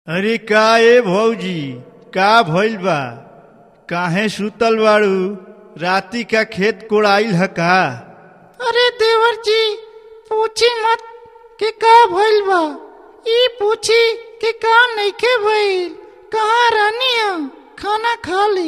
अरे का ए भौजी का भइल बा काहे सुतल बाड़ू राती का खेत कोड़ाइल ह का अरे देवर जी पूछी मत कि का भइल बा ई पूछी कि का नइखे भइल कहाँ रहनी है खाना खा ली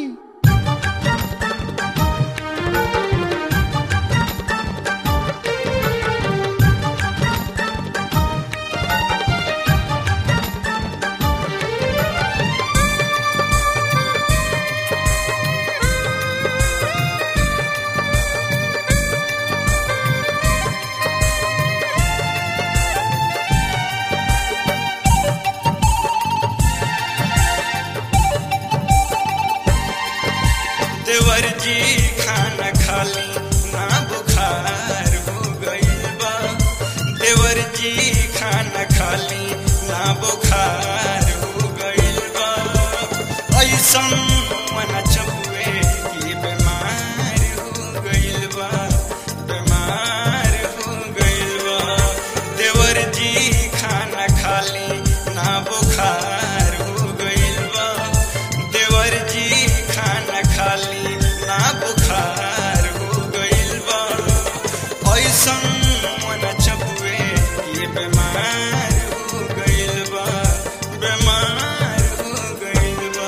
देवर जी खाना खाली ना बुखार हो गइल बा देवर जी खाना खाली ना बुखार हो गइल बा ऐसन मन चबुए कि बीमार हो गइल बा बीमार हो गइल बा देवर जी खाना खाली ना बुखार हो गइल बा देवर जी खाना खाली ना बुखार हो गइल बा ऐसन मन चबुए ये बीमार हो गइल बा बीमार हो गइल बा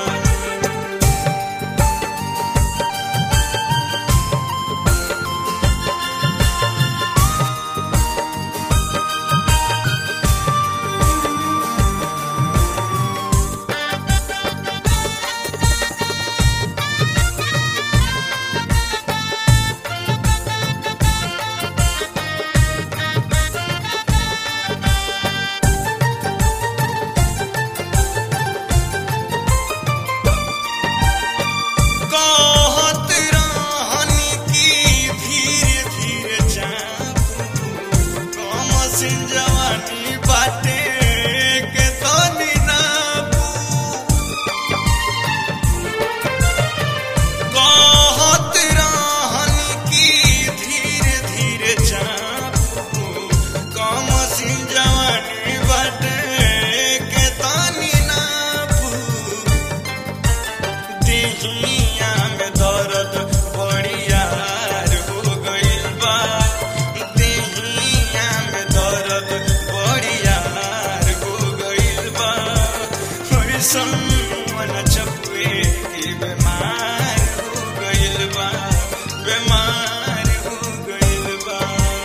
कहत रहनी की धीरे धीरे जाबू कम सिन जवानी बाटे के तनी नाबू कहत रहनी की धीरे धीरे जाबू कम सिन जवानी बाटे के तनी नाबू दिहिया में दर्द बड़ियार हो गइल बा दिहिया में दर्द बड़ियार हो गइल बा ऐसन मन चपुए कि बीमार हो गइल बा बीमार हो गइल बा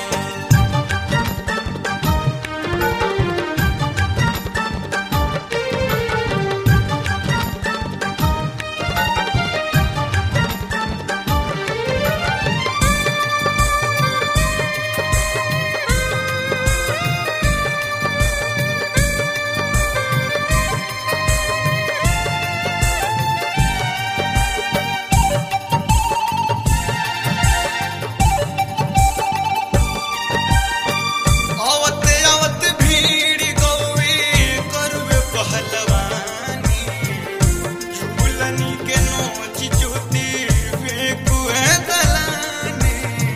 आवते आवते भीड़ गौवे करवे पहलवानी झूलनी के नोच चुती फेंकुए दलानी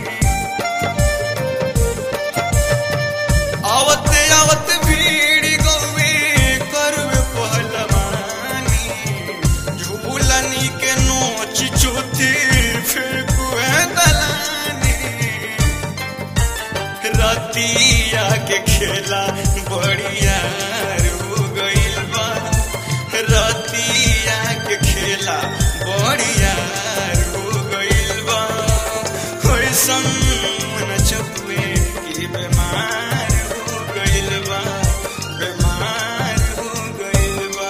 आवते आवते भीड़ गौवे करवे पहलवानी झूलनी के नोच चुती फेंकुए दलानी रतिया के खेला बढ़िया हो गइल बा रतिया के खेला बढ़िया हो गइल बा कैसन मन चपुए कि बीमार हो गइल बा बीमार हो गइल बा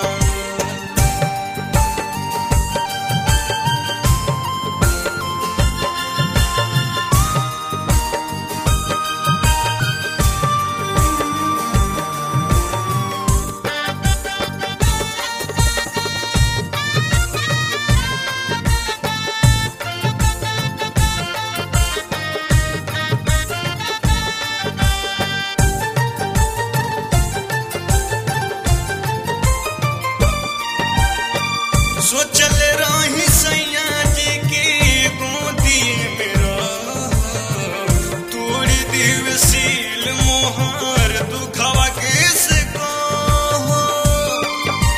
सोचल रही सैया जी की गोदी में रह तोड़ी दिवसील मोहर दुखवा के से कहो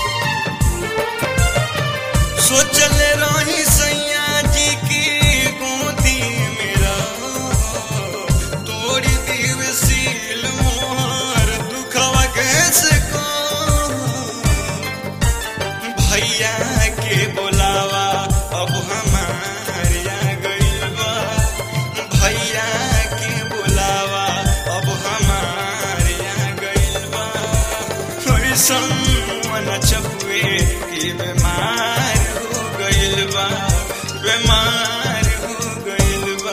सोचल रही सैया जी की गोदी मेरा तोड़ी दीव सील मोहर दुखवा कैसे को भैया के बोलावा अब हमार आ गइल बा भैया के बोलावा अब हमार आ गइल बा कैसन मन चपुए कि बीमार हो गइल बा बीमार हो गइल बा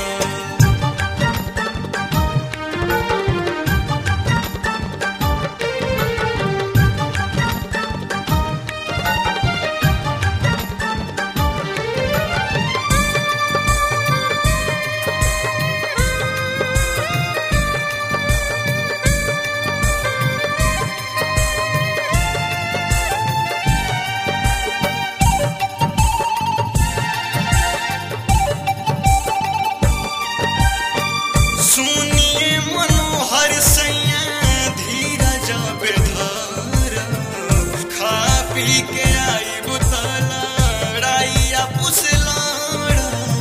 सुनिए मनोहर सैया धीरज बेधर खा पी के आई बुतलड़ाइया पुसलड़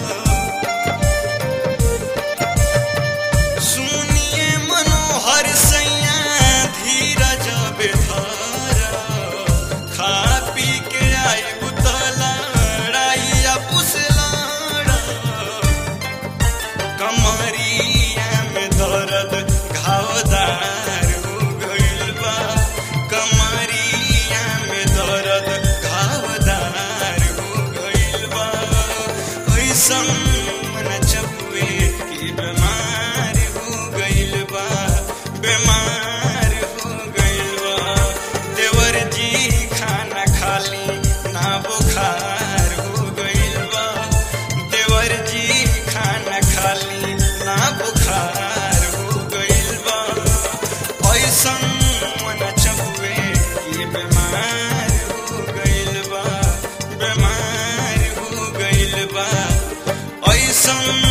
सुनिए मनोहर सैया धीरज बेधर खा पी के आई बुतलड़ाइया पुसलड़ कमरिया में दर्द घावदार हो गइल बा कमरिया में दर्द घावदार हो गइल बा ऐसन मन चपुए कि बीमार हो गइल बा बीमार हो गइल बा देवर जी खाना खाली ना बुखार हो गइल बा देवर जी खाना खाली ना बुखार हो गइल बा ऐसन मन चपुए कि बीमार हो गइल बा बीमार हो गइल बा ऐसन